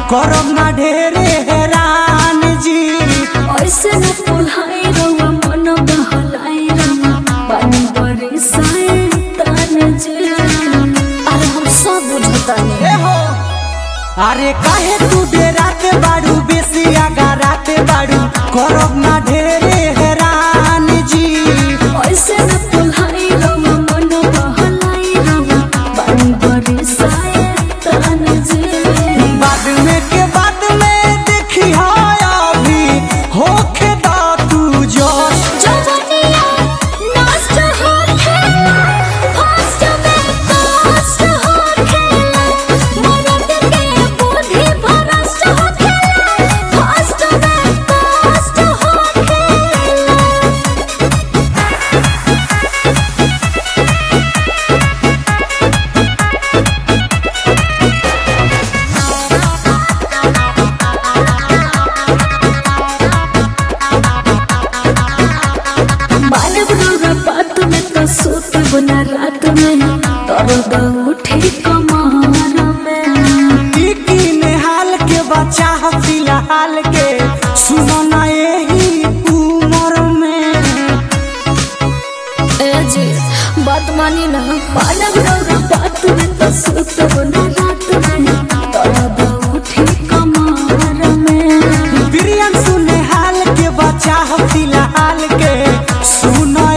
करब ना ढेरे हैरान जी ऐसे न पुल्हाई रउआ मन बहलाई रउआ पानी बरसाए ताने जे अरे हम सब बुझतानी ए हो अरे काहे तू डेराते बाड़ू बेसी आगा राते बाड़ू करब ना ढेरे हैरान जी ऐसे न पुल्हाई रउआ मन बहलाई रउआ पानी बरसाए ताने जे बाद में के बाद में देखी हाय अभी होखे दा तू जोश जवनिया नष्ट होखे फास्ट में कष्ट होखे मरद के बुद्धि भ्रष्ट होखे फास्ट में कष्ट होखे मानव रौरा बात में तो सोत बना रात में दर्द उठे कमर में की नेहाल के बच्चा ह फिलहाल के सुनो ना यही उम्र में ए जी बात मानी ना मानव रौरा बात में तो सोत बना रात में दर्द उठे कमर में प्रियम सुनेहाल के बच्चा ह फिलहाल के सुनो